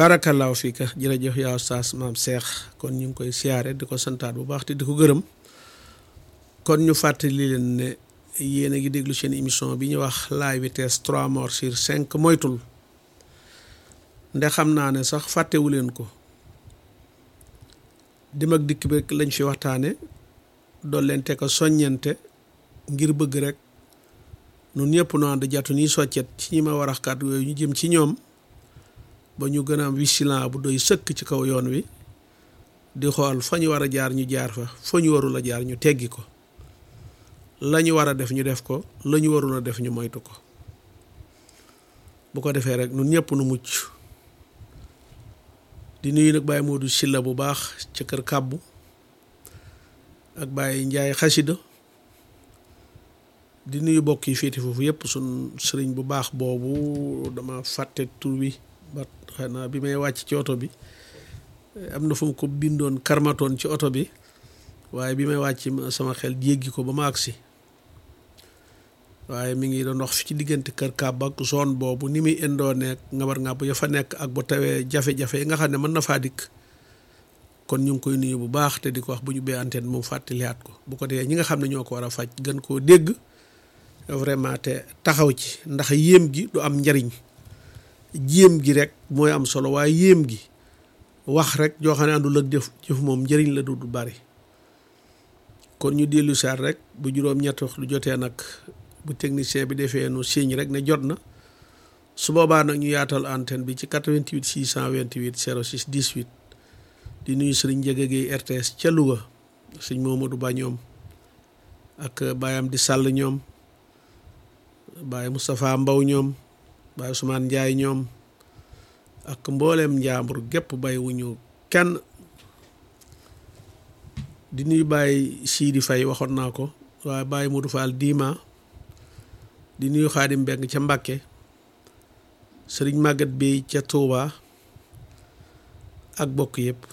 baarakallaahu fiika jërëjëf yaa Oustaz maam Cheikh kon ñu ngi koy siyaare di ko santaat bu baax te di ko gërëm kon ñu fàttali leen ne yéen a ngi déglu seen émission bi ñu wax la vitesse trois morts sur cinq moytul nde xam naa ne sax fàttewu leen ko dim ak dikk bi rek lañ fi waxtaane doon leen te ko soññente ngir bëgg rek nun ñëpp nu ànd jatu nii soccet ci ñi ma war a kàddu yooyu ñu jëm ci ñoom ba ñu gën a am vigilant bu doy sëkk ci kaw yoon wi di xool fa ñu war a jaar ñu jaar fa fa ñu warul a jaar ñu teggi ko la ñu war a def ñu def ko la ñu warul a def ñu moytu ko bu ko defee rek nun ñëpp nu mucc di nuyu nag Baye Modou Silla bu baax ca kër kàbbu ak Baye Njaay xasida di nuyu bokk yi féeti foofu yëpp sun sëriñ bu baax boobu dama fàtte tur bi ba xanaa bi may wàcc ci oto bi am na fu mu ko bindoon karmatoon ci oto bi waaye bi may wàcc sama xel jéggi ko ba ma agsi waaye mi ngi doon wax fi ci diggante kër kàbb ak zone boobu ni muy indoo nekk ngabar ngàbb ya fa nekk ak bu tawee jafe-jafe yi nga xam ne mën na faa dikk kon ñu ngi koy nuyu bu baax te di ko wax bu ñu bee antenne moom fàttaliwaat ko bu ko dee ñi nga xam ne ñoo ko war a faj gën koo dégg vraiment te taxaw ci ndax yéem gi du am njariñ jéem gi rek mooy am solo waaye yéem gi wax rek joo xam ne àndul ak jëf jëf moom njëriñ la du du bari kon ñu dellu saat rek bu juróom-ñett wax lu jotee nag bu technicien bi defee nu signe rek ne jot na su boobaa nag ñu yaatal antenne bi ci 88 628 06 18 di nuyu sëriñ Njëga Guèye RTS ca Louga sëñ Momadou Ba ñoom ak baayam di sàll ñoom baay Moustapha Mbaw ñoom baay Ousmane Ndiaye ñoom ak mbooleem njaambur gépp bay wuñu kenn di nuyu baay Sidi Faye waxoon naa ko waaye baay Modou Fall Dima di nuyu Xaadim Mbeng ca Mbàkke sëriñ Màggat bi ca Touba ak bokk yëpp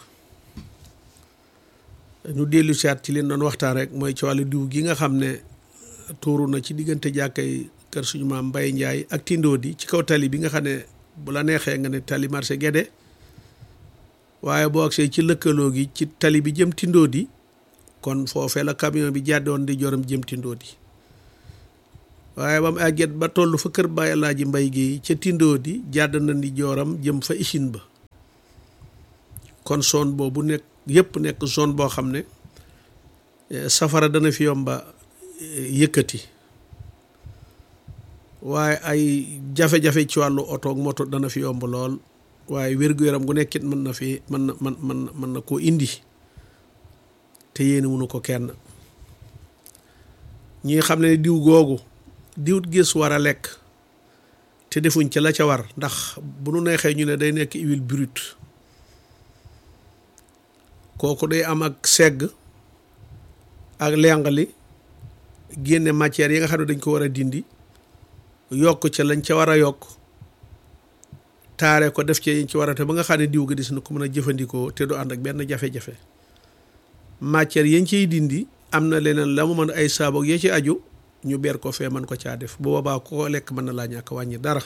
ñu dellu siyaat ci leen doon waxtaan rek mooy ci wàllu diw gi nga xam ne tuuru na ci diggante jàkkay kër suñu maam Mbay Njaay ak Tindóodi ci kaw tali bi nga xam ne bu la neexee nga ne tali marché Guédé waaye boo agsee ci lëkkaloo gi ci tali bi jëm Tindóodi kon foofee la camion bi jàddoon di jorom jëm Tindóodi waaye ba mu àgget ba toll fa kër Baay Alaaji Mbay gi ca Tindóodi jàdd na di joram jëm fa Ichine ba kon zone boobu nekk yëpp nekk zone boo xam ne safara dana fi yomba yëkkati waaye ay jafe-jafe ci wàllu oto ak moto dana fi yomb lool waaye wér-gu-yaram gu nekkit mën na fi mën na mën mën mën na koo indi te yéene wunu ko kenn ñi xam ne diw googu diwut gis war a lekk te defuñ ca la ca war ndax bu nu neexee ñu ne day nekk huile brute kooku day am ak segg ak lengali génne matière yi nga xam ne dañ ko war a dindi yokk ca lañ ca war a yokk taare ko def ci yiñ ci war a te ba nga xam ne diw ga dis na ko mën a jëfandikoo te du ànd ak benn jafe-jafe matière yañ ciy dindi am na leneen la mu mën ay saaboog ya ci aju ñu ber ko fee mën ko caa def bu boobaa ko lekk mën na laa ñàkk wàññi dara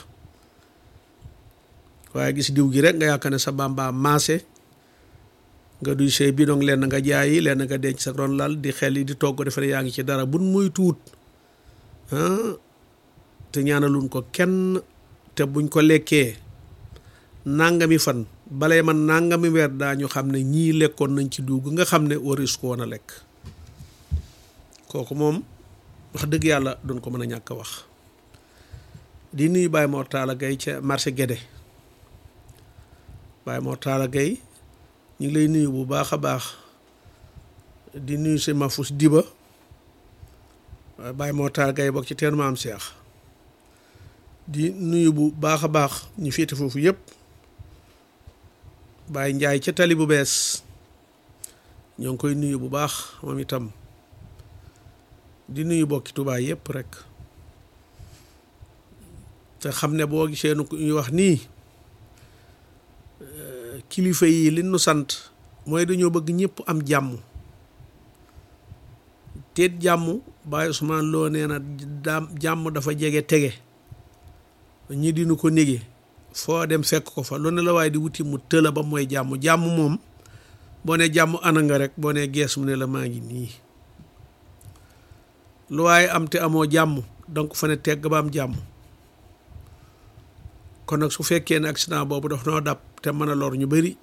waaye gis diw gi rek nga yaakaar ne sa bamba maase nga duy say bidong lenn nga jaayi lenn nga denc sa ron lal di xel yi di togg defe ne yaa ngi ci dara buñ muy tuut te ñaanaluñ ko kenn te buñ ko lekkee nangami fan balay man nangami weer daañu xam ne ñii lekkoon nañ ci dugg nga xam ne waris ko woon a lekk kooku moom wax dëgg yàlla doon ko mën a ñàkk a wax di nuyu Baye Mor Talla Gaye ca marché Guédé Baye Mor Talla Gaye ñu ngi lay nuyu bu baax a baax di nuyu si Mafus Diba Baye Mor Talla Gaye bokk ci teenu maam Cheikh di nuyu bu baax a baax ñu féete foofu yëpp Baye Njaay ca tali bu bees ñoo ngi koy nuyu bu baax moom itam di nuyu bokki Tuubaa yëpp rek te xam ne boo gisee nu ñuy wax nii kilifa yi li nu sant mooy dañoo bëgg ñëpp am jàmm teet jàmm Baye Ousmane Lo nee na daam jàmm dafa jege tege ñi dinu ko nége foo dem fekk ko fa lu ne la waaye di wuti mu tëla ba mooy jàmm jàmm moom boo ne jàmm ana nga rek boo ne gees mu ne la maa ngi nii lu waaye am te amoo jàmm donc fa ne tegg ba am jàmm kon nag su fekkee ne accident boobu daf noo dab te mën a lor ñu bari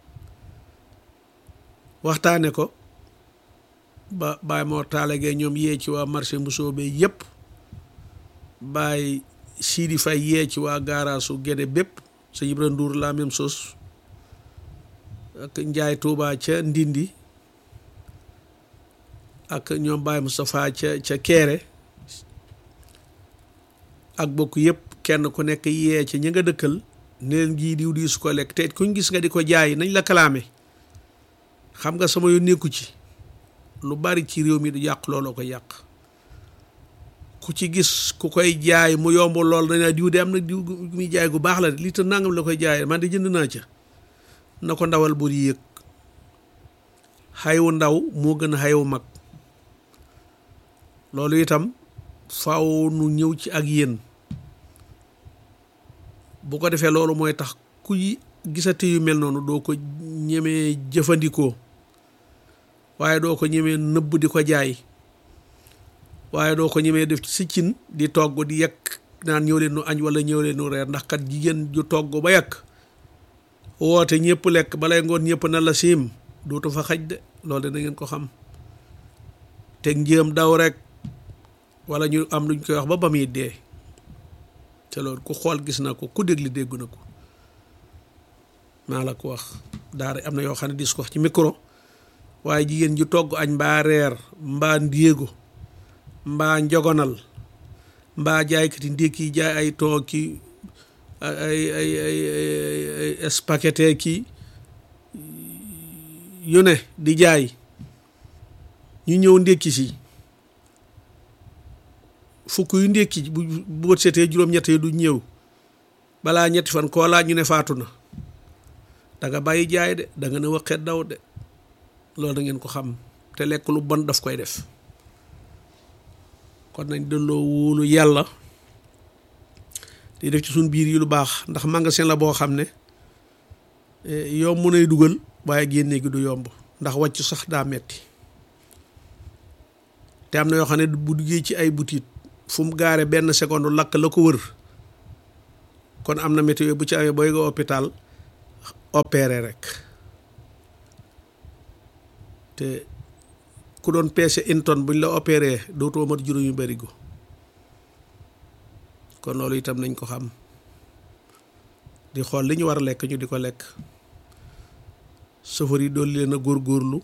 waxtaane ko ba bàyyi moo taalagee ñoom yee ci waa marché Mbusoobe yépp bàyyi Sidi Fay yee ci waa gaaraasu Gédé bépp sa Ibra Ndour la même chose ak Njaay Tuubaa ca Ndindi ak ñoom Baye Moustapha ca ca Kéré ak bokk yépp kenn ku nekk yee ci ñi nga dëkkal ne leen gii diw di su ko lekk te kuñ gis nga di ko jaay nañ la kalaame xam nga sama yoon nekku ci lu bari ci réew mi du yàq looloo ko yàq ku ci gis ku koy jaay mu yomb lool dañaa diw de am na diw muy jaay gu baax la de lii te nangam la koy jaay man de jënd naa ca na ko ndawal bur yéeg xayu ndaw moo gën a xayu mag loolu itam faaw nu ñëw ci ak yéen bu ko defee loolu mooy tax kuy gisati yu mel noonu doo ko ñemee jëfandikoo waaye doo ko ñemee nëbb di ko jaay waaye doo ko ñemee def ci si cin di togg di yekk naan ñëw leen nu añ wala ñëw leen nu reer ndax kat jigéen ju togg ba yekk woote ñëpp lekk balay ngoon ñëpp na la siim dootu fa xaj de loolu da ngeen ko xam teg njéem daw rek wala ñu am luñ koy wax ba ba muy dee te loolu ku xool gis na ko ku dégli dégg na ko maa la ko wax daara am na yoo xam ne dis ko wax ci micro waaye jigéen ju togg añ mbaa reer mbaa ndéego mbaa njogonal mbaa jaaykati ndékki jaay ay tooki ay ay ay ay spaghetti ki yu ne di jaay ñu ñëw ndékki si fukk yu ndékki bu bu setee juróom-ñett yi du ñëw balaa ñetti fan koo laaj ñu ne faatu na da nga bàyyi jaay de da nga ne waxeet daw de loolu da ngeen ko xam te lekk lu bon daf koy def kon nañ delloo wóolu yàlla di def ci suñ biir yi lu baax ndax magasin la boo xam ne yomb nay dugal waaye génne gi du yomb ndax wàcc sax daa metti te am na yoo xam ne bu duggee ci ay butit fu mu gaare benn seconde lakk la ko wër kon am na météo bu ci amee booy nga hôpital opéré rek te ku doon peese une tonne buñ la opéré dootoo mat juróomi barigo kon loolu itam nañ ko xam di xool li ñu war a lekk ñu di ko lekk safar yi doon leen a góorgóorlu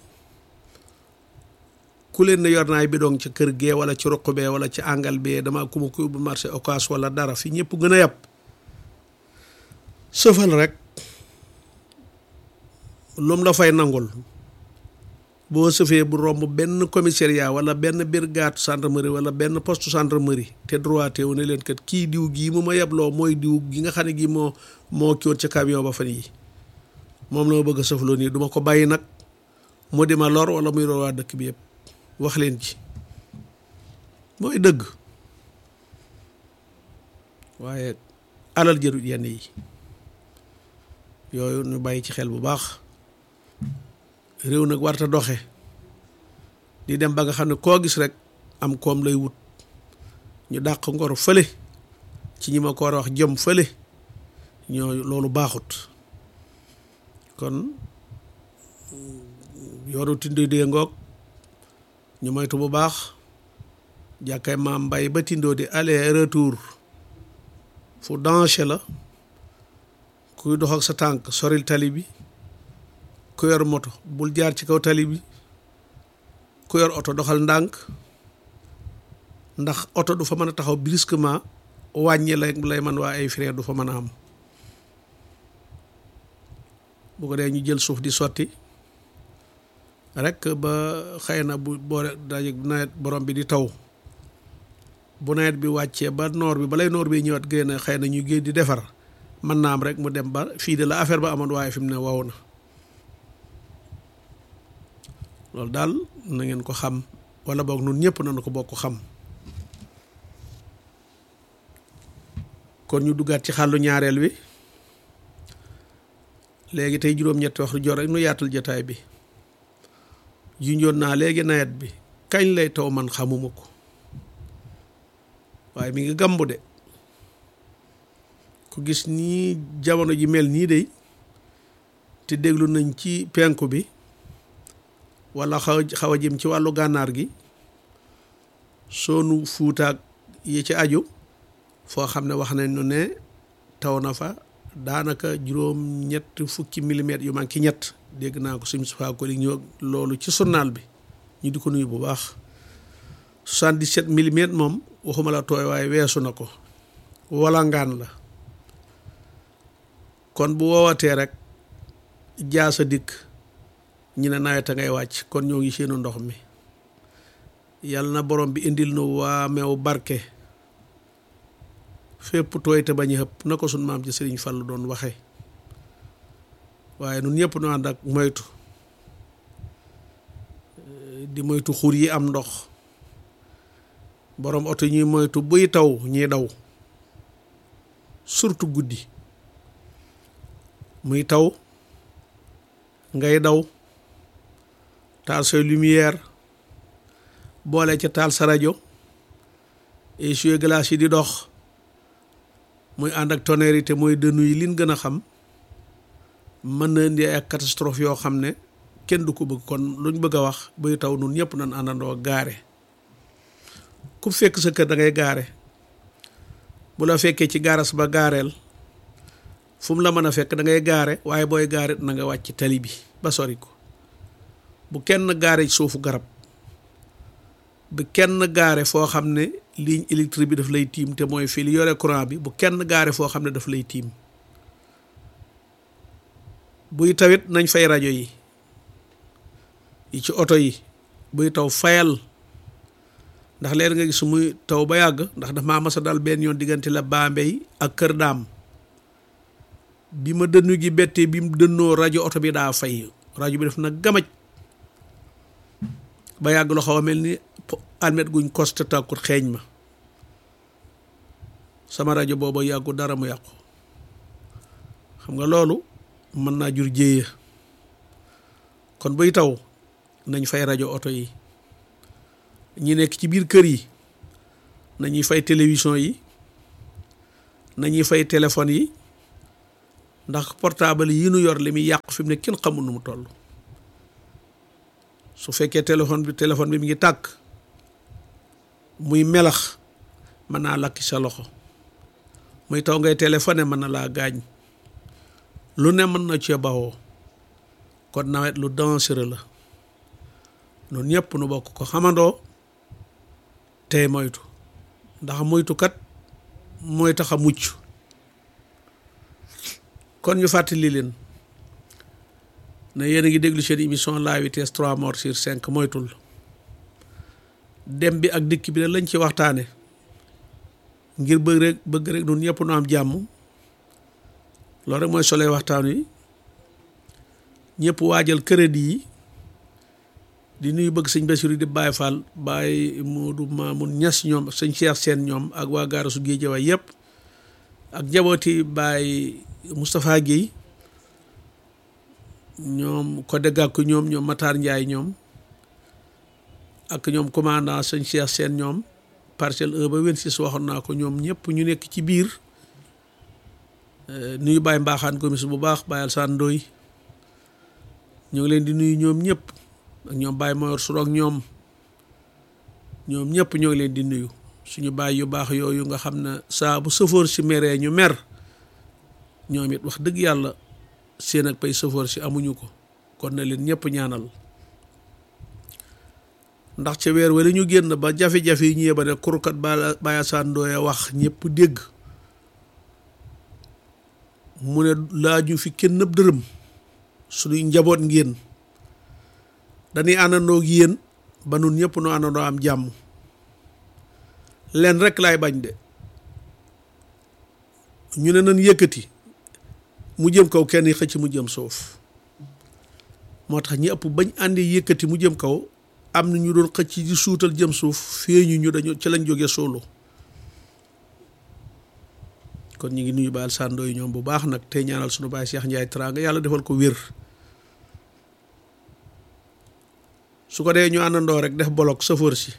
ku leen ne yor naay bidong ci kër gee wala ci ruq bee wala ci àngal bee dama ku ma ko yóbbu marché occas wala dara fi ñëpp gën a yàpp sëfal rek lum la fay nangul boo sëfee bu romb benn commissariat wala benn brigade gendarmerie wala benn poste gendarmerie te droité wu ne leen kat kii diw gii mu ma yebloo mooy diw gi nga xam ne gi moo moo kiwoon ca camion ba fan yi moom la ma bëgg a sëfloo nii duma ko bàyyi nag mu di ma lor wala muy lor waa dëkk bi yëpp wax leen ci mooy dëgg waaye alal jërut yenn yi yooyu ñu bàyyi ci xel bu baax réew nag warta doxe di dem ba nga xam ne koo gis rek am koom lay wut ñu dàq ngor fële ci ñi ma ko war a wax jëm fële ñoo loolu baaxut kon yoru tindoo dee ngoog ñu moytu bu baax jàkkay maam mbay ba tindoo di aller retour fu danger la kuy dox ak sa tànk soril tali bi ku yor moto bul jaar ci kaw tali bi ku yor oto doxal ndànk ndax oto du fa mën a taxaw brusquement wàññi lay lay man waa ay frein du fa mën a am bu ko dee ñu jël suuf di sotti rek ba xëy na bu boo daje nawet borom bi di taw bu nawet bi wàccee ba noor bi balay noor bi ñëwaat génn xëy na ñu génn di defar mën naa am rek mu dem ba fii de la affaire ba amoon waaye fi mu ne wow na loolu daal na ngeen ko xam wala boog nun ñëpp nañu ko bokk xam kon ñu duggaat ci xàllu ñaareel wi léegi tey juróom-ñetti waxtu jot rek nu yaatal jataay bi junjoon naa léegi nawet bi kañ lay taw man xamuma ko waaye mi ngi gàmbu de ku gis nii jamono ji mel nii de te déglu nañ ci penku bi wala xaw xaw a jëm ci wàllu gànnaar gi soonu fuutaak yi ci aju foo xam ne wax nañ nu ne taw na fa daanaka juróom ñett fukki millimètres yu manqué ñett dégg naa ko suñu sufa ko li ñëw loolu ci journal bi ñu di ko nuyu bu baax 77 millimètres moom waxuma la tooy waaye weesu na ko wala ngaan la kon bu woowatee rek jaasa dikk ñu ne nawet a ngay wàcc kon ñoo ngi seenu ndox mi yàlla na borom bi indil nu waa meew barke fépp tooy te bañ a xëpp na ko sun maam ci Sëriñ Fallu doon waxe waaye nun ñëpp nu ànd ak moytu di moytu xur yi am ndox borom oto ñuy moytu buy taw ñuy daw surtout guddi muy taw ngay daw taal say lumière boole ca taal sa rajo essuie glace yi di dox muy ànd ak tonnerre yi te mooy dënnu yi liñ gën a xam mën na indi ay catastrophe yoo xam ne kenn du ko bëgg kon luñ bëgg a wax buy taw nun ñëpp nañ àndandoo gaare ku fekk sa kër da ngay gaare bu la fekkee ci gaaras ba gaareel fu mu la mën a fekk da ngay gaare waaye booy gaare na nga wàcc tali bi ba sori ko bu kenn gaare suufu garab bu kenn gaare foo xam ne ligne électrique bi daf lay tiim te mooy fii li yore courant bi bu kenn gaare foo xam ne daf lay tiim buy tawit nañ fay rajo yi yi ci oto yi buy taw fayal ndax leen nga gis muy taw ba yàgg ndax dafa maa masa dal benn yoon diggante la Bambey ak Kër Daam bi ma dënnu gi bettee bi mu dënnoo rajo oto bi daa fay rajo bi def na gamaj ba yàgg loo xaw a mel ni almet guñ koste tàkkut xeeñ ma sama rajo booba yàggu dara mu yàqu xam nga loolu mën naa jur jéeya kon buy taw nañ fay rajo oto yi ñi nekk ci biir kër yi nañuy fay télévision yi nañuy fay téléphone yi ndax portable yi nu yor li muy yàqu fi mu ne kenn xamul nu mu toll su fekkee téléphone bi téléphone bi mi ngi tàkk muy melax mën naa lakki sa loxo muy taw ngay téléphoné mën na laa gaañ lu ne mën na cee bawoo kon nawet lu dangereux la noonu ñëpp nu bokk ko xamandoo tey moytu ndax moytukat mooy tax a mucc kon ñu fàttali leen ne yéen a ngi déglu seen émission la vitesse trois morts sur cinq moytul dem bi ak dikk bi ne lañ ci waxtaane ngir bëgg rek bëgg rek nun ñëpp nu am jàmm loolu rek mooy solee waxtaan wi ñëpp waajal crédit yi di nuyu bëgg sëñ Bassirou di Baye Fall Baye Modou Mamoun Niass ñoom sëñ Cheikh Sène ñoom ak waa gaarasu Guédiawaye yëpp ak jabooti Baye Moustapha Guèye ñoom Codé Gakou ñoom ñoom Matar Ndiaye ñoom ak ñoom commandant sëñ Cheikh Sène ñoom parcelle 1 ba 26 waxoon naa ko ñoom ñëpp ñu nekk ci biir nuyu Baye Mbaxaan gomis bu baax Baye Alsane Ndoye ñu ngi leen di nuyu ñoom ñëpp ak ñoom Baye Moyor Sourok ñoom ñoom ñëpp ñoo ngi leen di nuyu suñu baay yu baax yooyu nga xam ne saa bu sëfoor si meree ñu mer ñoom it wax dëgg yàlla seen ak pay sëfoor si amuñu ko kon na leen ñëpp ñaanal ndax ca weer wala ñu génn ba jafe-jafe yi ñëwee ba ne kurkat ba Baye Assane Ndoye wax ñëpp dégg mu ne laaju fi kenn nëb dërëm suñuy njaboot ngeen dañuy àndandoo ak yéen ba nun ñëpp nu àndandoo am jàmm leen rek laay bañ de ñu ne nan yëkkati mu jëm kaw kenn xëcc mu jëm suuf moo tax ñi ëpp bañ àndi yëkkati mu jëm kaw am na ñu doon xëcc di suutal jëm suuf feeñu ñu dañu ci lañ jógee solo kon ñu ngi nuyu baal sàndoo yi ñoom bu baax nag tey ñaanal sunu baay Cheikh Ndiaye Teranga yàlla defal ko wér su ko dee ñu àndandoo rek def bolok sëfoor si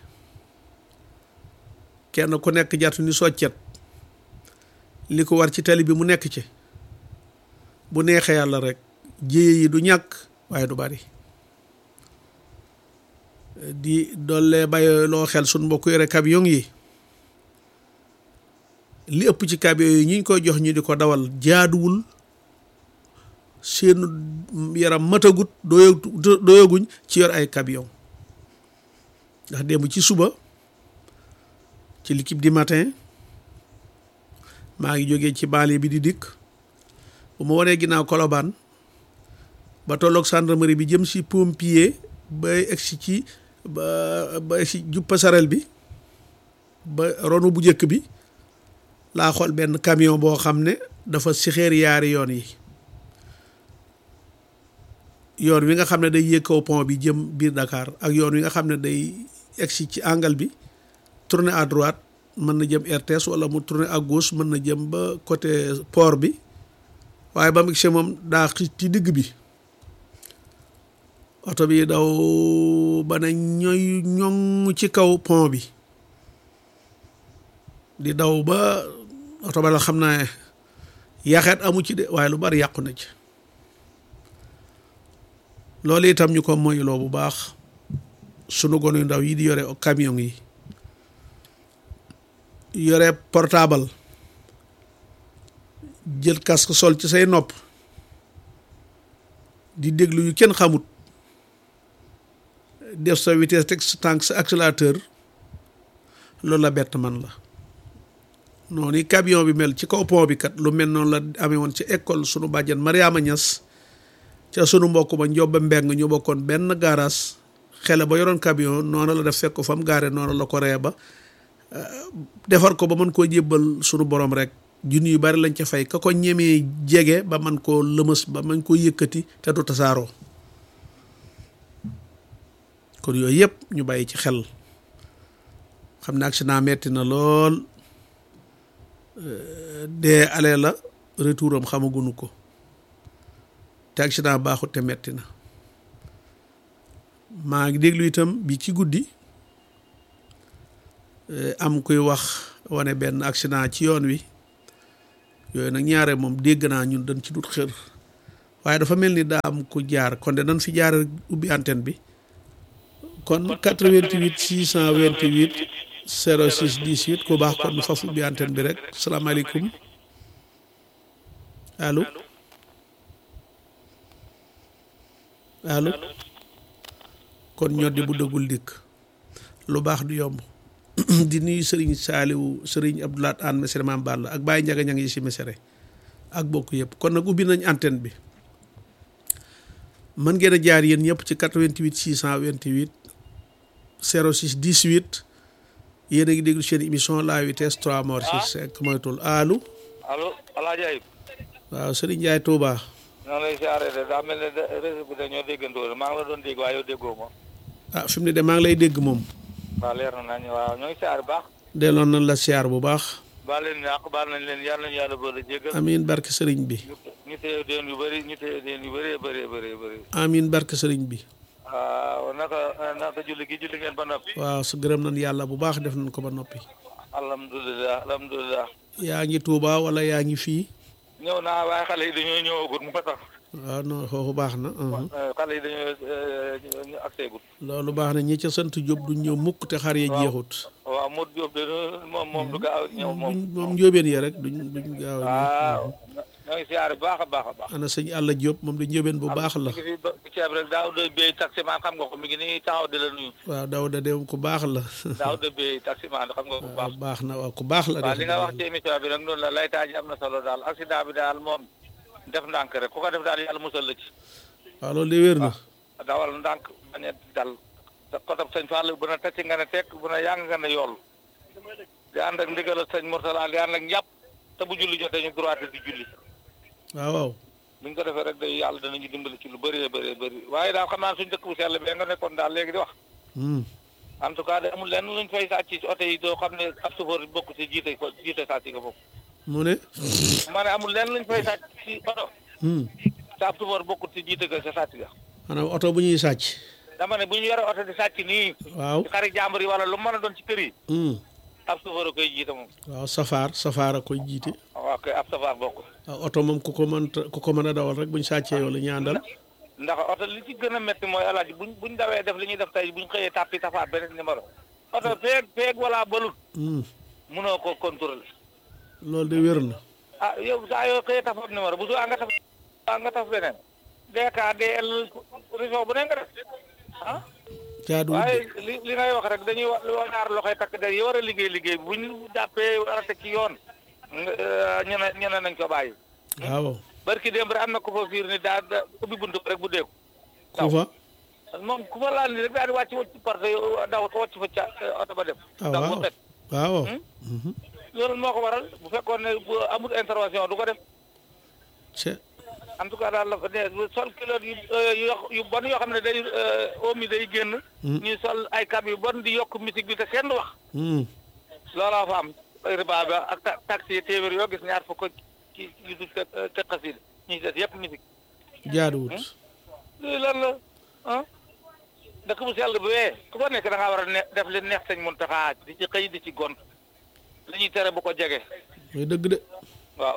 kenn ku nekk jàttu ni soccet li ko war ci tali bi mu nekk ci bu neexee yàlla rek jéye yi du ñàkk waaye du bari di doole bàyyi loo xel suñ mbokk yore camion yi li ëpp ci camion yi ñi ñu koy jox ñu di ko dawal jaaduwul seen yaram matagut doo doyaguñ ci yor ay camion ndax démb ci suba ci l'équipe du matin maa ngi jógee ci banlieue bi di dikk bu ma wanee ginnaaw Colobane ba tolloog gendarmerie bi jëm si pompier ba egsi ci ba ba egsi jub passerelle bi ba ronu bu njëkk bi laa xool benn camion boo xam ne dafa sixeer yaari yoon yi yoon wi nga xam ne day yéeg kaw pont bi jëm biir Dakar ak yoon wi nga xam ne day egsi ci angle bi tourner à droite mën na jëm RTS wala mu tourner à gauche mën na jëm ba côté port bi waaye ba mu gisee moom daa xis ci digg bi oto bi daw ba ne ñooy ñoŋ ci kaw pont bi di daw ba oto ba la xam naa yaxeet amu ci de waaye lu bari yàqu na ci loolu itam ñu ko moyuloo bu baax sunu gonu yu ndaw yi di yore camion yi yore portable jël casque sol ci say nopp di déglu yu kenn xamut def sa vitesse teg sa tànk sa accélérateur loolu la bett man la noonu camion bi mel ci kaw pont bi kat lu mel noonu la amee woon ci école sunu bàjjan Mariama Niass ca sunu mbokk ba Njoba Mbeng ñu bokkoon benn garage xele ba yoroon camion noonu la def fekk ko fa mu gaare noonu la ko ree ba defar ko ba mën koo jébbal sunu borom rek junni yu bari lañ ca fay ka ko ñemee jege ba man koo lëmës ba man koo yëkkati te du tasaaroo kon yooyu yëpp ñu bàyyi ci xel xam ne accident metti na lool dee ale la retour am xamaguñu ko te accident baaxut te metti na maa ngi déglu itam bi ci guddi am kuy wax wane benn accident ci yoon wi yooyu nag ñaare moom dégg naa ñun dañ ci dut xër waaye dafa mel ni daa am ku jaar kon de dañ fi jaar ubbi antenne bi kon 88 628 06 18 ku baax kon faf ubbi antenne bi rek salaamaaleykum allo allo kon ñoddi bu dëggul dikk lu baax du yomb di nuyu Serigne Saliou Serigne Abdoulaat Anne Mesere Maam Balla ak Baye Njaga ña ngi si Mesere ak bokk yëpp kon nag ubbi nañ antenne bi mën ngeen a jaar yéen ñëpp ci 88 628 06 18 yéen a ngi déglu seen émission la vitesse 3 morts sur 5 moytul allo. allo El Hadj Ayib. waaw Serigne Ndiaye Touba. ñoo lay siyaare de daa mel ne réseau bi dañoo déggantoo maa ngi la doon dégg waaye yow déggoo ma. ah fi mu ne de maa ngi lay dégg moom. waaw leer na nañ waaw ñoo ngi siyaare baax. delloon nañ la siyaar bu baax. baal leen ñàkk baal nañ leen yàlla nañu yàlla boole jéggal. amiin barke Serigne bi. ñu téye deen yu bëri ñu téye deen yu bëree bëree bëree bëri. amiin barke Serigne bi. waaw naka naka julli gi julli ngeen ba noppi. waaw su gërëm nañ yàlla bu baax def nañ ko ba noppi. alhamdulilah alhamdulilah. yaa ngi Touba wala yaa ngi fii. ñëw naa waaye xale yi dañoo ñëwagul moo tax. waaw non foofu baax na. xale yi dañoo ñu accès gul. loolu baax na ñi ca sant Diop duñ ñëw mukk te xar ya jeexut. waaw Modou Diop de moom moom du gaaw ñëw moom. moom njóobeen ya rek duñ duñ gaaw a waaw ñoo ngi siyaare bu baax a baax a baax. ana sëñ Alla Diop moom du njóobeen bu baax la. mi ngi fi ba ceeb rek daaw de béy taximaan xam nga ko mi ngi nii taxaw di la nuyu. waaw daaw da dem ku baax la. daaw de béy taximaan xam nga ko bu baax. waaw baax na waaw ku baax la. waaw li nga wax ci émission bi rek noonu la laytaa ji am na solo daal accident bi daal moom def ndànk rek ku ko def daal yàlla musal la ci. waaw loolu de wér na. dawal ndànk bañ a dal te kotab sëñ Fall bu na tëcc nga ne tekk bu na yàng nga ne yool di ànd ak ndigal sëñ Mourtala di ànd ak njàpp te bu julli jotee ñu droite di julli. waaw waaw. bu ñu ko defee rek day yàlla danañu dimbali ci lu bëree bëree bëri waaye daal xam naa suñu dëkk bu sell bee nga nekkoon daal léegi di wax. en tout cas de amul lenn luñ fay sàcc ci oto yi doo xam ne ab chauffeur bokk ci jiite ko jiite sàcc nga bokk. mu ne ma ne amul lenn luñ fay sàcc ci oto hmm te ab tubaab bokkut ci jiite ga sa sàcc ga maanaam oto bu ñuy sàcc dama ne bu ñu yore oto di sàcc nii waaw ci xari jàmbur yi wala lu mën a doon ci kër yi hmm ab safar a koy jiite moom waaw safaar safaar a koy jiite waaw kay ab safar bokk waaw oto moom ku ko mën ku ko mën a dawal rek buñ sàccee yow la ñu àndal ndax oto li ci gën a métti mooy alaaji buñ buñ dawee def li ñuy def tey buñ xëyee tàppi tafaat beneen numéro oto peeg peeg wala balut hmm mënoo ko contrôler loolu de wér na ah yow saa yoo xëyee tafaat numéro bu su nga taf a nga taf beneen DKDL région bu ne nga def ah jaaduwul waaye de li li ngay wax rek dañuy wax li wax ñaar loxoy takk der yi war a liggéey liggéey bu ñu jàppee war a teg ci yoon nga ñu ne ñu ne nañ ko bàyyi waaw barki démb rek am na ko fa fiir ni daa da ubbi buntu rek bu deeku ku fa moom ku fa laal ni rek daal di wàcc wàcc parce que daw wàcc fa ca oto ba dem ah daw waaw ba fet waaw Hmm? mhm loolu moo ko waral bu fekkoon ne bu amul intervention du ko def ce en tout cas daal la fa ne sol kilo yu yu yu bon yoo xam ne day omi day génn Hmm. ñuy sol ay cab yu bon di yokk musique bi te kenn du wax hmm looloo fa am riba ba ak ta- taxi yi téeméer yoo gis ñaar fukk ci yu du te te xasida ñi des yëpp musique jaaduwut lii lan la ah dëkk bu sell bu wee ku fa nekk da ngaa war a ne def li neex sañ Muntaxa di ci xëy di ci gont li ñuy tere bu ko jege mooy dëgg de waaw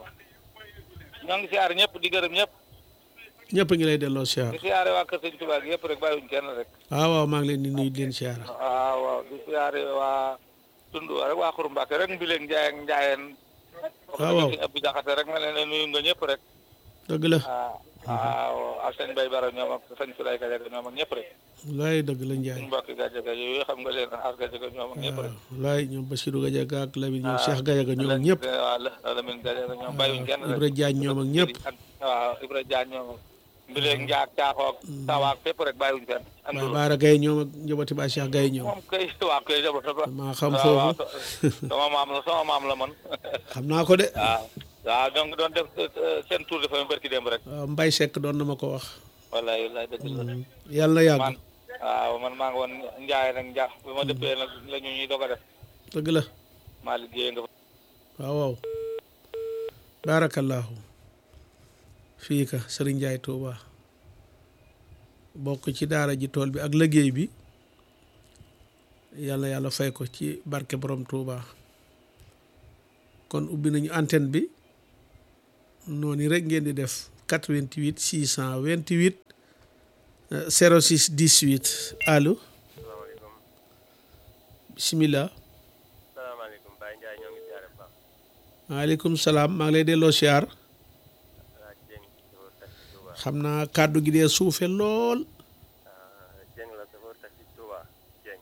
ñoo ngi siyaare ñëpp di gërëm ñëpp ñëpp a ngi lay delloo siyaar di siyaare waa kër sëñ Tuubaa gi yëpp rek bàyyiwuñ kenn rek waaw waaw maa ngi leen di nuyu di leen siyaar waaw waaw di siyaare waa tund rek waa Xuru Mbàkke rek mbileeg njaay ak njaayeen waaw waaw suñu ëpp jaxate rek ma leen ne nuyu nga ñëpp rek dëgg la waaw waaw ak sëñ Bay Bara ñoom ak sëñ Sulay Gajaga ñoom ak ñëpp rek laay dëgg la njaay suñu mbokki Gajaga yooyu xam nga leen as Gajaga ñoom ak ñëpp rek waaw laay ñoom Basiru Gajaga ak Lamine ñoom Cheikh Gajaga ñoom ak ñëpp waaw la Lamine Gajaga ñoom bàyyiwuñ kenn rek Ibra Jaañ ñoom ak ñëpp ak waaw Ibra Jaañ ñoom ak mbileeg njaak caaxoog tawaak fépp rek bàyyiwuñ kenn Baay andul Baara Gaye ñoom ak njaboti ba Cheikh Gaye ñoom moom kay waa kay jabata ba maa xam waaw waaw foofu sama maam la sama maam la man xam naa ko de waaw waaw donc doon def euh, seen tour de famille barki démb rek waaw Mbay Sekk doon na ma ko wax wallaay wallaay dëgg la yàlla na yàgg man waaw man maa ngi woon njaay nag njaa bi ma dëppee nag la ñu ñuy doog a def dëgg la maa liggéey nga fa waaw waaw baarakallaahu fii ka sëriñ Njaay Tuuba bokk ci daara ji tool bi ak liggéey bi yàlla yàlla fay ko ci barke borom Tuuba kon ubbi nañu antenne bi noonu rek ngeen di def 88 628 euh, 06 18 allo salaamaaleykum bisimilah salaamaaleykum Baye Ndiaye ñoo ngi siyaare bu baax maaleykum salaam maa ngi lay delloo siyaar Alaaji Dieng chauffeur taxi Touba xam naa kàddu gi dee suufe lool ah Dieng la chauffeur taxi Touba Dieng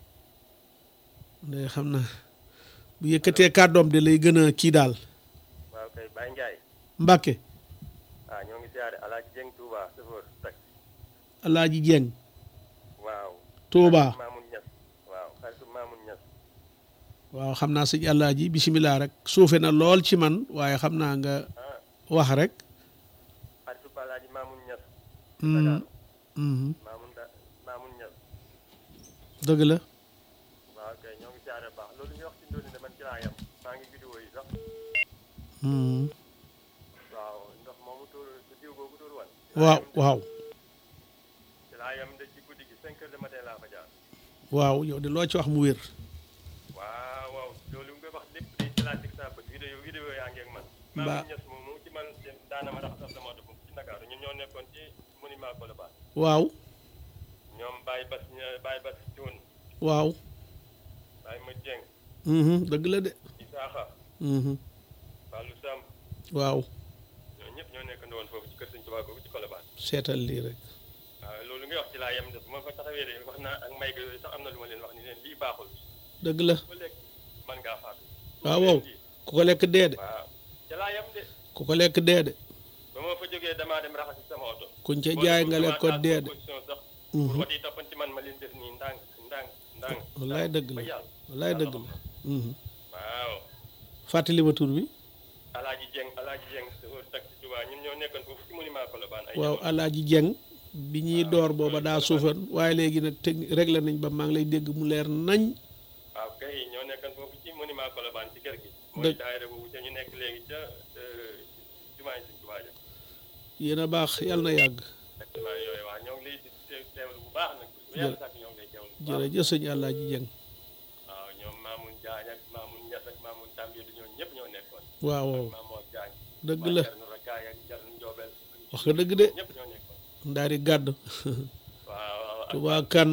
day xam naa bu yëkkatee kàddoom de lay gën a kii daal waaw kay Baye Ndiaye Mbàkke ah ñoo ngi siyaare Alaaji Dieng Touba chauffeur taxi Alaaji Jeng waaw Touba xaritu Mamoun Niass waaw xaritu Mamoun Niass waaw xam naa sëñ Alaaji bisimilah rek suufe na lool ci man waaye xam naa nga ah wax rek xaritu Alaaji Mamoun Niass Mhm, Dakar mhm, Mamoun da Mamoun Niass dëgg la waaw kay ñoo ngi siyaare bu baax loolu ñu wax ci ndóoli de man ci laa yam maa ngi vidéo yi sax Mhm. waaw ndox moomu tuur su diw boobu tuur wan waaw waaw ci laa yam de ci guddi gi cinq heures de matin laa fa jaar waaw yow de loo ci wax mu wér waaw waaw loolu nga wax lépp day classique sa bët vidéo vidéo yaa ngi ak man Ba- Mamoun Niass moom mu ci man daana ma raxasal sama oto foofu ci Ndakaaru ñun ñoo nekkoon ci monument Colobane waaw ñoom Baye Bass ña- Baye Bass Thioune waaw Baye Ma Dieng Mhm, dëgg la de Isaaxa Mhm, Fallou Sam waaw ñoo ñëpp ñoo nekkandoo woon foofu ci kër Sëñ Tuubaa googu ci Colobane seetal lii rek waaw loolu ngay wax ci laa yem de bu ma fa taxawee de wax naa ak may ga yooyu sax am na lu ma leen wax ni leen lii baaxul dëgg la ba léegi man ngaa faatu waaw waaw ku ko lekk dee de waaw ca laa yem de ku ko lekk dee de ba ma fa jógee damaa dem raxasi sama oto kuñ ca jaay nga lekk ko dee de position sax Mhm. pour oto yi toppanti man ma leen def nii ndànk ndànk ndànk wallaay dëgg ba la yàlla wallaay dëgg la Mhm. waaw fàttali ma tur bi alaaji Dieng alaaji Dieng chauffeur taxi Touba ñun ñoo nekkoon foofu ci monument Colobane ay waaw jamono. alaaji jeng bi ñuy door booba daa suufan waaye léegi nag technique réglé nañ ba maa ngi lay dégg mu leer nañ waaw kay ñoo nekkoon foofu ci monument Colobane ci kër gi mooy Dëgg. daayira boobu ca ñu nekk léegi ca jumaa yi Sëñ Tuubaa ja yéen a baax yàlla na yàgg exactement yooyu waa ñoo ngi lay di teew- teewlu bu baax nag bu yàlla sàkk ñoo ngi lay teewlu bu baax jërëjëf sëñ Alaaji Jeng waaw ñoom Mamoun Diagne ak Mamoun Niass ak Mamoun Tambie du ñoom ñëpp ñoo nekkoon waaw waaw Mamour Diagne dëgg la Jarnu Rakaay ak Jarnu Njoobel wax nga dëgg de ñëpp ñoo nekkoon ndaari gàdd waaw waaw ak Tuubaa kan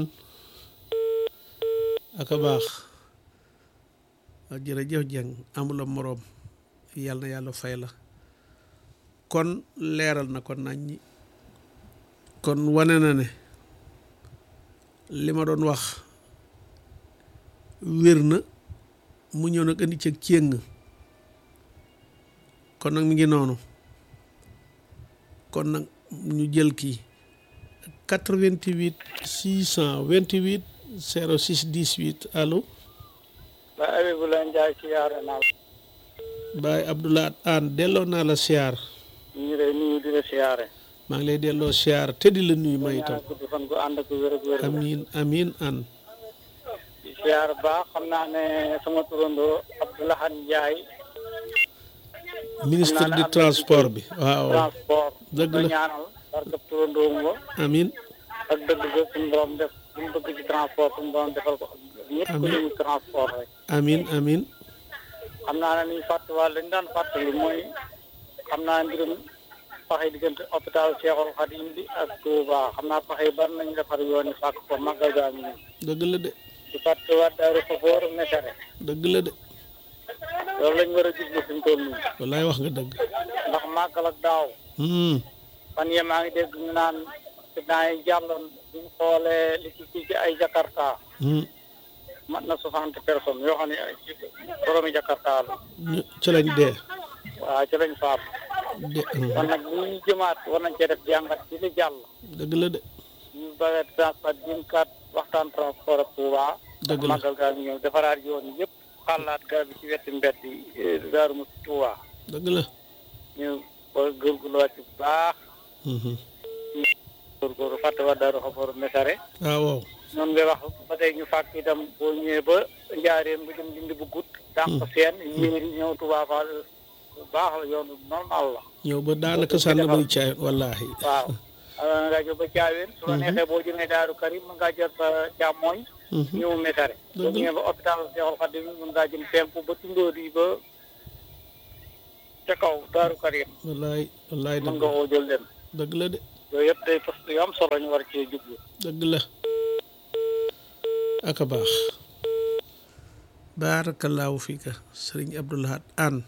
aka baax waaw jërëjëf Jeng amula moroom yàlla na yàlla fay la kon leeral na ko nañ ñi kon wane na ne li ma doon wax wér na mu ñëw nag indi cëg céng kon nag mi ngi noonu kon nag ñu jël kii 88 628 06 18 allo ba Abibulaay Njaay siyaare naa la Baay Abdoulaat Aan delloo naa la siyaar ñu ngi lay nuyu di la siyaare maa ngi lay delloo siyaar te di la nuyu ma itam ñaanal gudd fan gu ànd ak wér ak wér amiin amiin an di siyaare baax xam naa ne sama turandoo Abdoulahan Njaay ministre Xam naa ne du am na transport bi waaw transport Dëgg la. ko ñaanal barkab turandoom ba amiin ak dëgg ga suñu borom def lu mu bëgg ci transport suñu borom defal ko ñëpp ko Amiin. ñu transport rek amiin amiin xam naa ne niñ fàttaliwaat lañ daan fàttali mooy xam naa mbirum pax yi diggante hôpital Cheikhul Khadim bi ak Touba xam naa pax yi bari nañ defar yoon yi fàkk ko màggal gaa ngi nii dëgg la de di fàttaliwaat daaru Xafoor Mesere dëgg la de loolu lañ war a jublu fi mu toll nii wallaay wax nga dëgg ndax màggal ak daaw hmm fan yee maa ngi dégg ñu naan accident yi jàlloon buñ xoolee li ci kii ci ay Jakarta hmm mat na soixante personnes yoo xam ne ay boroomi Jakarta la ñu ci lañ dee waaw ci lañ faatu de kon nag bu ñu jëmaat war nañ cee def jàngat ci li jàll dëgg la de ñu bëgg transport jëm kat waxtaan transport ak Touba dëgg la màggal gaa ngi ñëw defaraat yoon yi yëpp xalaat garab yi ci wetti mbedd yi daaru mu Touba dëgg la ñu war a góorgóorluwaat ci bu baax mhm góorgóorlu fàtte wa daaru xafoor mesare waaw waaw noonu ngay wax ba tey ñu fàkk itam boo ñëwee ba njaareem nga jëm dindi bu gudd dànq seen yéeri ñëw Touba Fall bu baax la yoonu normal la ñëw ba daanaka sànn bay caay wallaahi waaw nga ngaa jël ba caaween su la neexee boo jëmee daaru karim mën ngaa jël sa càmmooñ mhm ñëw mesare Dëgg boo la. ñëwee ba hôpital Cheikhoul Khadim mën ngaa jëm penku ba tundóo di ba ca kaw daaru karim wallaay wallaay mën dëgg nga koo jël dem dëgg la de yooyu yëpp day poste yu am solo ñu war cee jublu dëgg la aka baax baarakallaahu fiika sëriñ abdoulahat an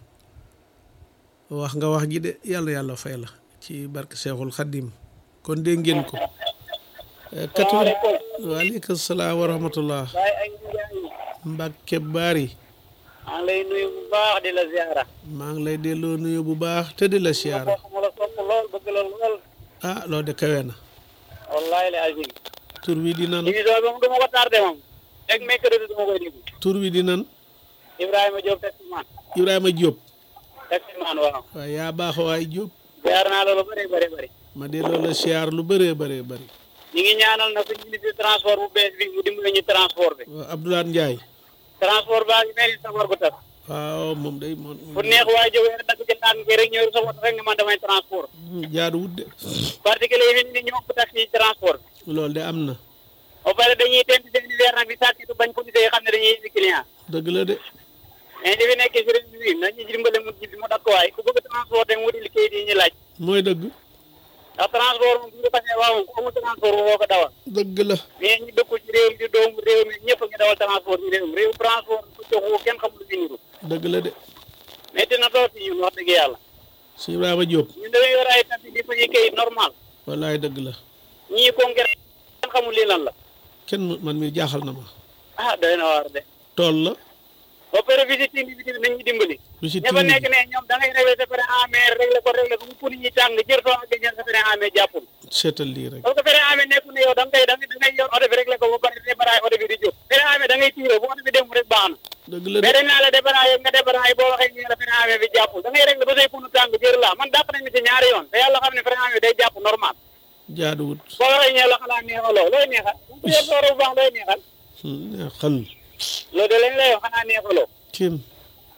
wax nga wax ji de yàlla yàlla fay la ci barke seexul xaddim kon dégg ngeen ko quatre waaleykum salaam wa rahmatullah waaye ay njaay mbàkke baari maa ngi lay nuyu bu baax di la ziara maa ngi lay delloo nuyu bu baax te di la siyaara ma la sopp lool bëgg la lool ah loo de kawe na wallahi la azim tur wi di nan émission bi moom du ma ko tardé moom rek mercredi du ma koy déglu tur wi di nan Ibrahima Diop taximan Ibrahima Diop taximan waaw waaw yaa baax waay Diop ziar naa la lu bëri bëri bëri ma delloo la siyaar lu bëree bëree bëri ñu ngi ñaanal na suñu ministre transport bu bees bi mu dimbali ñu transport bi waaw Abdoulaye Ndiaye transport baa ngi mel ni safar gu tas waaw moom day moom fu neex waaye jógee rek dagg ci naan ngi rek ñëw sa woto rek nga man damay transport jaaduwut de particulier yi fi ni ñoo ëpp taxi transport bi loolu de am na ba pare dañuy tent seen weer nag di sàkkitu bañ police yi xam ne dañuy indi client dëgg la de mais li fi nekkee si réew mi nañu dimbale mu ji mu dakk waay ku bëgg transport mu wuti liggéey yi ñu laaj mooy dëgg ndax transport moom bu ñu xasee waaw moom ku amul transport boo ko dawal dëgg la mais ñu dëkku ci réew mi di doomu réew mi ñëpp a ngi dawal transport ci réew mi réew transport ku joxu kenn xamul lu fi niru dëgg la de métti na tool si ñun wax dëgg yàlla si Ibrahima Diop ñun dañuy yor ay taxi di fa ñu kayit normal wallaay dëgg la ñii congrès kenn xamul lii lan la kenn mu- man mi jaaxal na ma ah doy na waar de tool la ba pare visite individuelle nañ ñu dimbali lu si ña fa timmi nekk ne ñoom da ngay réglé sa frein à main réglé ko réglé ko bu puni ñi tàng jër soo ak jël sa frein à main jàppul seetal lii rek parce que frein à main nekku ne yow da nga koy da ngay da ngay yor oto bi réglé ko ba pare débaraay oto bi di jóg frein à main da ngay tiire bu oto bi dem rek baax na dëgg la mais de dañ naa la débaraay nga débaraay boo waxee ñu la frein à main bi jàppul da ngay réglé ba say punu tàng jër la man dàpp nañ mi ci ñaari yoon te yàlla xam ne frein à main day jàpp normal jaaduwut boo waxee ñu la xanaa neexaloo looy neexal bu yor sooro bu baax looy neexal Hmm, neexal loolu de lañ lay wax xanaa neexaloo tim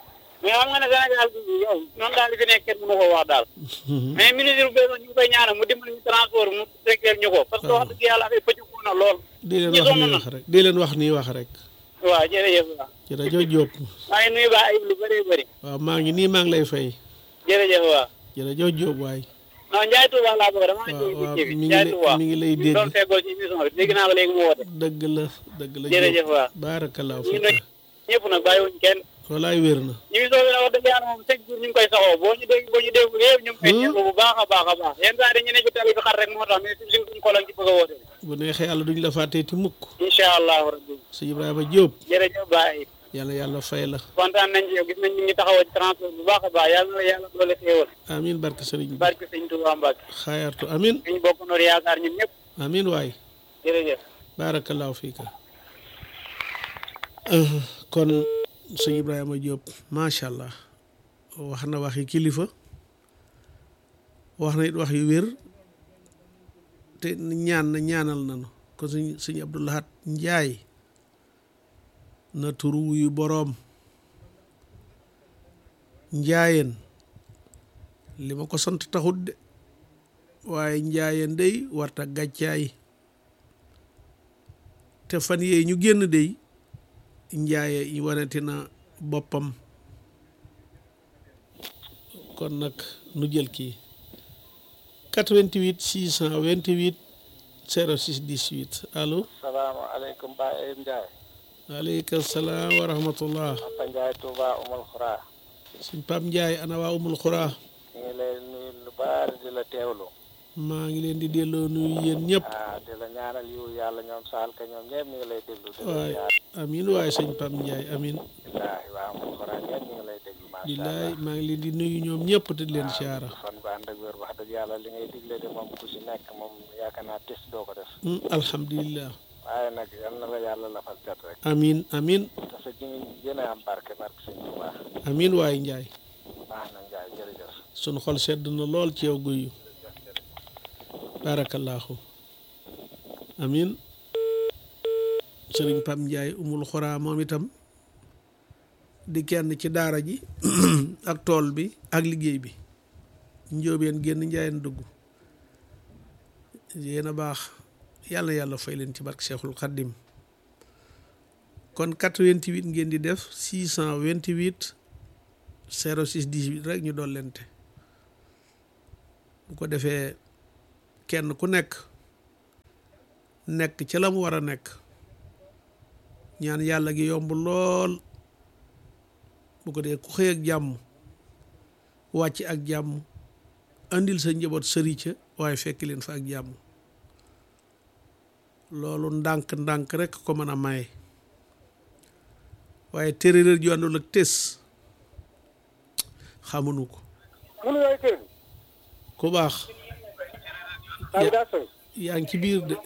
mais xam nga ne Sénégal bi yow noonu daal li fi nekk kenn mënu ko wax daal mais ministre bu bees ñu ngi koy ñaanal mu dimbali ñu transport mu secteur ñu ko parce que wax dëgg yàlla affaire pëcc na lool di leen ñi wax sonn nii na. wax rek di leen wax nii wax rek waaw jërëjëf waaw jërëjëf Diop maa ngi nuyu ba ayib lu bëree bëri waaw maa ngi nii maa ngi lay fay jërëjëf waaw jërëjëf Diop waay non Ndiaye Touba laa bëgg damaa waaw jóge waaw ci kii bi mi ngi Ndiaye lay Touba mi ngi lay dégg doon feggoo ci émission bi dégg naa ko léegi mu woote dëgg la dëgg la jërëjëf waaw baarakallaahu ñu ngi fiik nuyu ñëpp nag bàyyiwuñ kenn walaay wér na émission bi nag wax dëgg yàlla moom chaque jour ñu ngi koy saxoo boo ñu dégg boo ñu dégg yëpp ñu ngi koy ñëw bu baax a baax a baax yenn saa yi dañu ne ci tali bi xar rek moo tax mais suñ suñ ko lañ ci bëgg a woote bu neexee yàlla duñ la fàtteeti mukk incha allahu rabbi sëñ Ibrahima Diop jërëjëf Baye yàlla yàlla fay la kontaan nañ ci yow gis nañ ñu ngi taxawoo ci transport bu baax a baax yàlla na la yàlla doole xéewal amin barke sëriñ bi barke sëñ Touba Mbacke xaayartu amin ñu bokk noor yaakaar ñun ñëpp amin waay jërëjëf baarakallaahu fiika kon sëñ Ibrahima Diop macha allah wax na waxi kilifa wax na it wax yu wér te ñaan na ñaanal nanu kon sëñ sëñ Abdoulahat Njaay na turu wuyu boroom njaayeen li ma ko sant taxut de waaye njaayeen day warta gàccaay te fan yee ñu génn day njaaye yi waneti na boppam kon nag nu jël kii 88 628 06 18 allo salaamaaleykum Baye Ayib Ndiaye waaleykum salaam wa rahmatullah Papa Ndiaye Touba Umul Xuraa suñ Pam Njaay ana waa umul xuraa ñu ngi lay nuyu lu bari di la teewlu maa ngi leen di delloo nuyu yéen ñëpp ah di la ñaanal yiw yàlla ñoom saal ka ñoom ñëpp ñu ngi lay déglu di la waay ziar amin waaye sëñ Pam Njaay amin billaahi waa Umul Xuraa ñëpp ñu ngi lay déglu macha billaay allah maa ngi leen di nuyu ñoom ñëpp te di leen siyaara fan bu ànd ak wér wax dëgg yàlla li ngay digle de moom ku si nekk moom yaakaar naa tes doo ko def Hmm, alhamdulillah waaye nag yal na la yàlla lafal cat rek amin amin te sa ji gën a am barke barke sëñ Touba amin waaye Njaay baax na Ndiaye jërëjëf sunu xol sedd na lool ci yow guyu barakallahu amin sëriñ Pam Njaay umul xoraa moom itam di kenn ci daara ji ak tool bi ak liggéey bi njóobeen génn njaayeen dugg yéen a baax yàlla yàlla fay leen ci barke Cheikhul Khadim kon 88 ngeen di def 628 06 18 rek ñu dollente bu ko defee kenn ku nekk nekk ca la mu war a nekk ñaan yàlla gi yomb lool bu ko dee ku xëy ak jàmm wàcc ak jàmm andil sa njaboot sëri ca waaye fekk leen fa ak jàmm loolu ndànk-ndànk rek ko mën a maye waaye téeréer ju àndul ak tes xamuñu ko munu yooyu kër ku baax bi daa soy yaa ngi ci biir de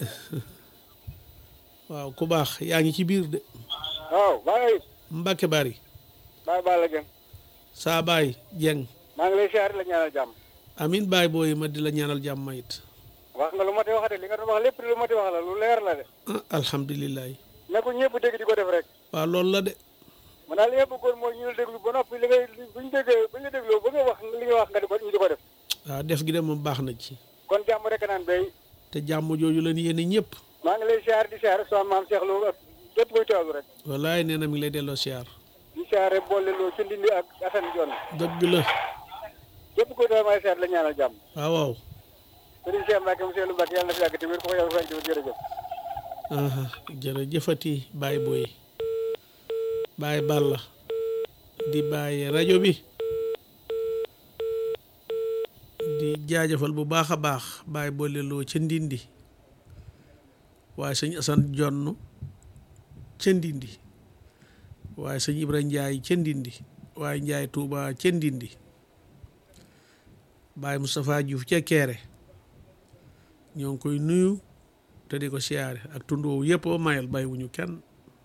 waaw ku baax yaa ngi ci biir de waaw Baye Mbàkke bari Baye Balla Dieng saa baay jeng maa ngi lay siyaare la ñaanal jàmm amin baay booy ma di la ñaanal jàmm it wax nga lu ma ti wax de li nga doon wax lépp lu ma ti wax la lu leer la de ah alhamdulilah ne ko ñëpp dégg di ko def rek waaw loolu la de man daal li nga bëggoon mooy ñu la déglu ba noppi li ngay bu ñu déggee bu ñu dégloo ba nga wax li nga wax nga di ko ñu di ko def waaw def gi de moom baax na ci kon jàmm rek naan bay te jàmm jooju la yéene ñëpp maa ngi lay siyaare di siyaare sama maam Cheikh Lo ak képp kuy teewlu rek wallaay nee na mi ngi lay delloo siyaar di siyaare boole loo ci ndindi ak Assane Dione dëgg la képp kuy teewlu may siyaare la ñaanal jàmm waaw waaw sëriñ Cheikh Mbacke monsieur Lu Mbacke yàlla na fi yàgg te wér ko ko yàlla fay jërëjëf aha jërëjëfati baay booy baay Balla di bàyyi rajo bi di jaajëfal bu baax a baax baay boole loo ca ndindi waaye sëñ Asan Jonn ca ndindi waaye sëñ Ibra Njaay ca ndindi waaye Njaay Tuuba ca ndindi baay Moustapha Diouf ca Keere ñoo ngi koy nuyu te di ko siyaare ak tund woowu yëpp ba mayal bàyyiwuñu kenn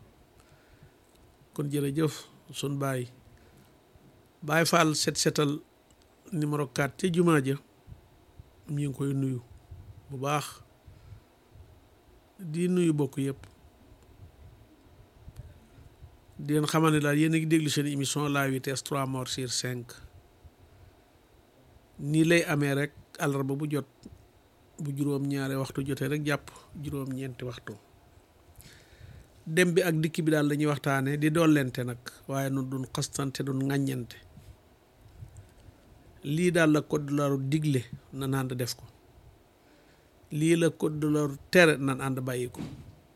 kon jërëjëf sun baay baay Fall set setal numéro 4 ca jumaa ja ñu ngi koy nuyu bu baax di nuyu bokk yëpp di leen xamal ne daal yéen a ngi déglu seen émission la vitesse trois morts sur cinq nii lay amee rek àllarba bu jot bu juróom-ñaari waxtu jotee rek jàpp juróom-ñeenti waxtu dem bi ak dikk bi daal lañuy waxtaane di dollente nag waaye nun duñ xastante duñ ŋàññante lii daal la code de la route digle nan ànd def ko lii la code de la route tere nan ànd bàyyi ko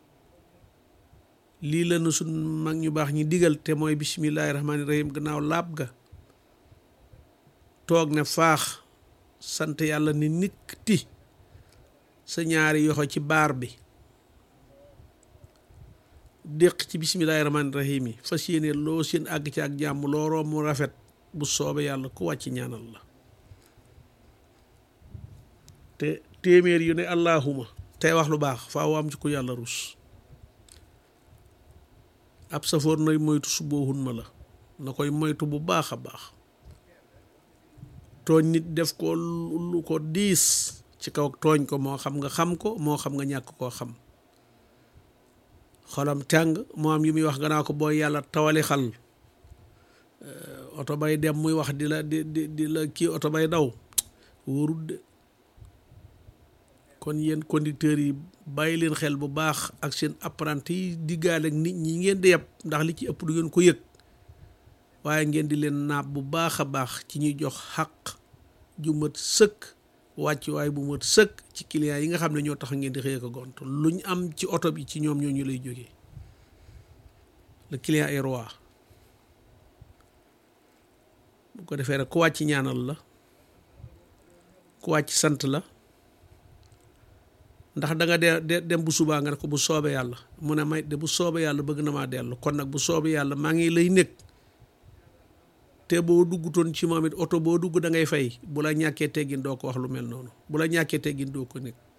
lii la nu suñ mag ñu baax ñi digal te mooy bisimillahi rahmaani rahim gannaaw laab ga toog ne faax sant yàlla ni nikkti sa ñaari yoxo ci baar bi déq ci bisimillahi rahmaani rahim yi fas yéene loo seen àgg ci ak jàmm loo romb mu rafet bu soobe yàlla ku wàcc ñaanal la te téeméer yu ne allahuma tey wax lu baax faaw am ci ku yàlla rus ab safoor nay moytu suboohun ma la na koy moytu bu baax a baax tooñ nit def ko lu ko diis ci kaw tooñ ko moo xam nga xam ko moo xam nga ñàkk koo xam xolam tàng moo am yu muy wax gannaaw ko booy yàlla tawali xal oto bay dem muy wax di la di di di la kii oto bay daw wóorut de kon yéen conducteurs yi bàyyi leen xel bu baax ak seen apprenti yi diggaale ak nit ñi ngeen di yeb ndax li ci ëpp du ngeen ko yëg waaye ngeen di leen naab bu baax a baax ci ñuy jox xaq ju mat sëkk wàcc waaye bu mat sëkk ci clients yi nga xam ne ñoo tax ngeen di xëy ko gont luñ am ci oto bi ci ñoom ñoo ñu lay jógee le client est roi bu ko defee rek ku wàcc ñaanal la ku wàcc sant la ndax da nga de dem bu subaa nga ne ko bu soobee yàlla mu ne may de bu soobee yàlla bëgg na maa dellu kon nag bu soobee yàlla maa ngi lay nekk te boo duggutoon ci moom it oto boo dugg da ngay fay bu la ñàkkee teggin doo ko wax lu mel noonu bu la ñàkkee teggin doo ko nekk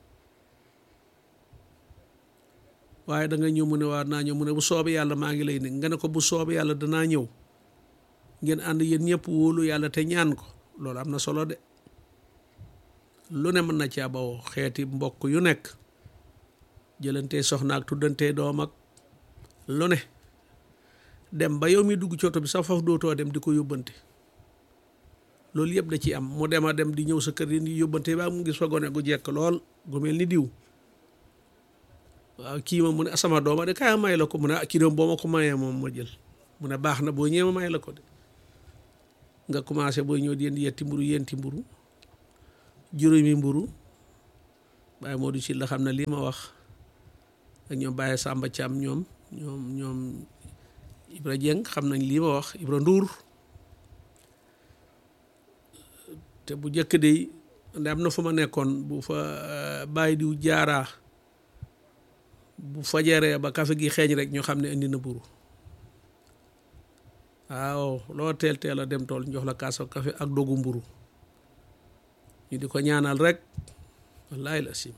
waaye da nga ñëw mu ne waa naa ñëw mu ne bu soobee yàlla maa ngi lay nekk nga ne ko bu soobee yàlla danaa ñëw ngeen ànd yéen ñëpp wóolu yàlla te ñaan ko loolu am na solo de lu ne mën na caa bawoo xeeti mbokk yu nekk jëlantee soxna ak tuddantee doom ak lu ne dem ba yow mi dugg ci oto bi sax faf dootoo dem di ko yóbbante loolu yëpp da ci am mu dem a dem di ñëw sa kër yi di yóbbante ba mu gis fa gone gu jekk lool gu mel ni diw waaw kii moom mu ne sama dooma de kaay may la ko mu ne kii doom boo ma ko mayee moom ma jël mu ne baax na boo ñëwee ma may la ko de nga commencé booy ñëw di yetti mburu yenti mburu juróomi mburu Baye Modou ci la xam ne lii ma wax ak ñoom Baye Samba Thiam ñoom ñoom ñoom Ibra Dieng xam nañ lii ma wax Ibra Ndour te bu njëkk de nde am na fu ma nekkoon bu fa bàyyi diw jaaraa bu fajaree ba kafe gi xeeñ rek ñu xam ne indi na mburu waaw loo teel teel a dem tool jox la kaasa kafe ak dogu mburu ñu di ko ñaanal rek wallaay la sim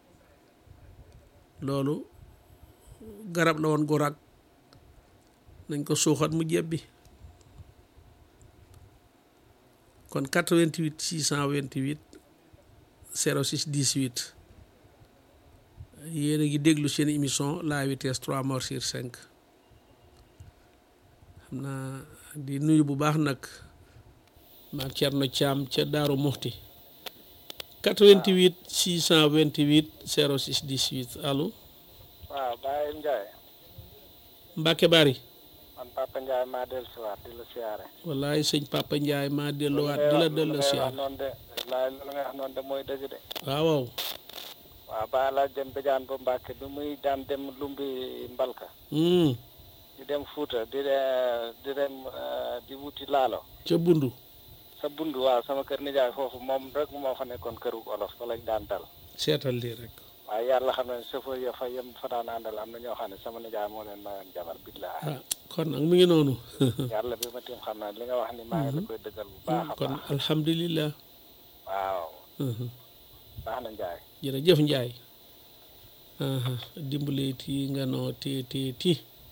loolu garab la woon gu rag nañ ko suuxat mu jebbi kon 88 628 06 18 yéen a ngi déglu seen émission la vitesse 3 morts sur 5 xam naa di nuyu bu baax nag maam Thierno Thiam ca Daaru Muxti 88 628 06 18 allo. waaw Baye Ndiaye. Mbacke Bari. man Papa Ndiaye maa dellusiwaat di la siyaare. wallaay sëñ Papa Ndiaye maa delluwaat di la dellu siyaare. noonu de laay lu nga wax noonu de mooy dëgg de. waaw waaw. waaw ba la dem Badiane ba Mbacke bi muy daan dem Lumbi Mbalka. di dem Fuuta di di dem di wuti laalo. ca Bundu. sa Bundu waaw sama kër nijaay foofu moom rek moo fa nekkoon këru olof fa lañ daan dal. seetal lii rek. waaye yàlla xam ne chauffeur ya fa yem fa daan àndal am na ñoo xam ne sama nijaay moo leen mayoon jabar billahi ah kon nag mi ngi noonu. yàlla bi ma tiim xam naa li nga wax ni maa ngi la koy dëggal bu baax a kon baax alhamdulilah. waaw baax na Ndiaye jërëjëf Ndiaye. dimbale ti nga noo ti ti ti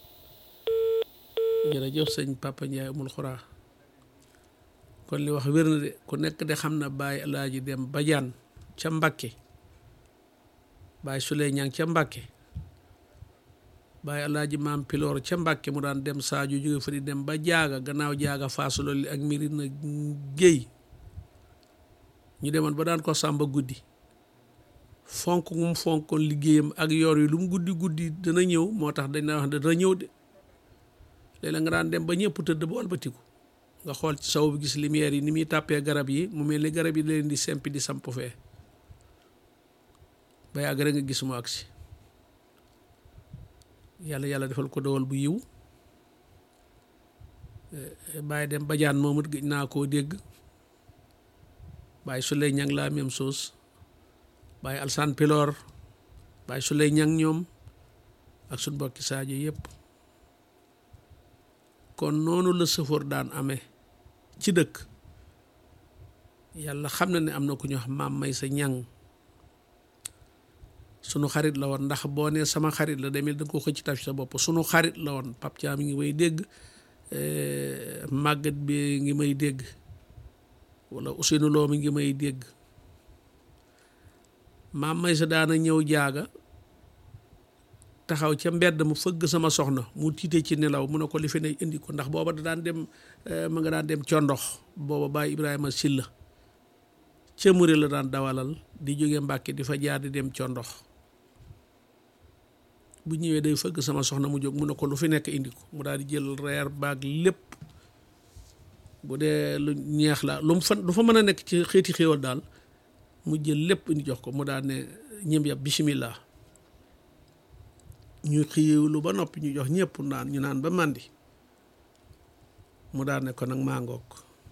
jërëjëf sëñ Papa Ndiaye amul xuraa kon li wax wér na de ku nekk de xam na Baye Alaaji dem Badiane ca Mbakke Baye Souley Ñang ca Mbakke bàyyi alaaji maam piloor ca Mbàkke mu daan dem Sadio jóge fa di dem ba jaaga gannaaw jaaga faasu loolu ak Mirina Géy ñu demoon ba daan ko sàmba guddi fonk mu fonkoon liggéeyam ak yor yi lu mu guddi guddi dana ñëw moo tax dañ na wax ne dana ñëw de léeg-léeg nga daan dem ba ñëpp tëdd ba walbatiku nga xool ci saw bi gis lumière yi ni muy tàppee garab yi mu mel ni garab yi leen di sempi di samp fee ba yàgg rek nga gis mu agsi yàlla yàlla defal ko dowal bu yiw bàyyi dem bajaan moom it gëj naa koo dégg bàyyi suley ñang la même chose bàyyi alsaan piloor bàyyi suley ñang ñoom ak suñ mbokki Sadio yëpp kon noonu la sëfoor daan amee ci dëkk yàlla xam na ne am na ku ñu wax maam may sa ñang sunu xarit la woon ndax boo nee sama xarit la demee da nga ko xëcc taf sa bopp sunu xarit la woon Pape Thiam mi ngi may dégg màggat bi ngi may dégg wala Ousseynou Lo mi ngi may dégg maam may sa daana ñëw jaaga taxaw ca mbedd mu fëgg sama soxna mu tiite ci nelaw mu ne ko li fi ne indi ko ndax booba da daan dem ma nga daan dem condox booba Baye Ibrahima Silla ca muri la daan dawalal di jóge Mbàkke di fa jaar di dem condox bu ñëwee day fëgg sama soxna mu jóg mu ne ko lu fi nekk indi ko mu daal di jël reer baag lépp bu dee lu ñeex la lu mu fa lu fa mën a nekk ci xeeti xéewal daal mu jël lépp indi jox ko mu daal ne ñëm yab bismillah ñu xiiwlu ba noppi ñu jox ñëpp naan ñu naan ba màndi mu daal ne ko nag maa ngoog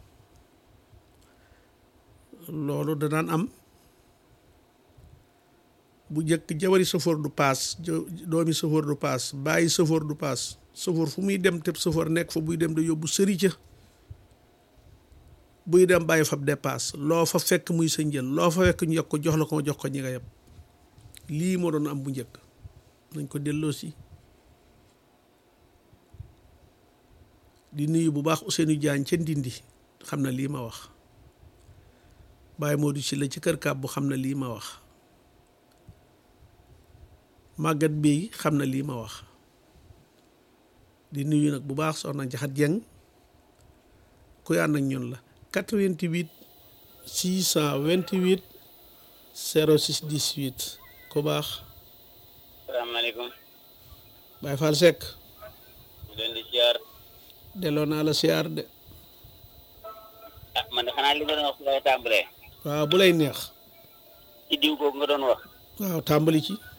loolu da daan am bu njëkk jawari safoor du paas doomi safoor du paas bàyyi safoor du paas safoor fu muy dem te safoor nekk fa buy dem da yóbbu sëri ca buy dem bàyyi fab dépasse loo fa fekk muy sa njël loo fa fekk ñu yokk ko jox la ko jox ko ñi nga yeb lii moo doon am bu njëkk nañ ko delloo si di nuyu bu baax Ousseynou Diagne ca Ndindi xam na lii ma wax Baye Modou ci la ci kër kàbb bu xam na lii ma wax màggat bi xam na lii ma wax di nuyu nag bu baax soxna Jaxat Jeng kuy ànd ak ñun la 88 628 06 18 ku baax salaamaaleykum Baye Fall Seck ñu leen di ziar delloo naa la siyaar de ah man de xanaa li nga doon wax su lay tàmbalee waaw bu lay neex ci diw googu nga doon wax waaw tàmbali ci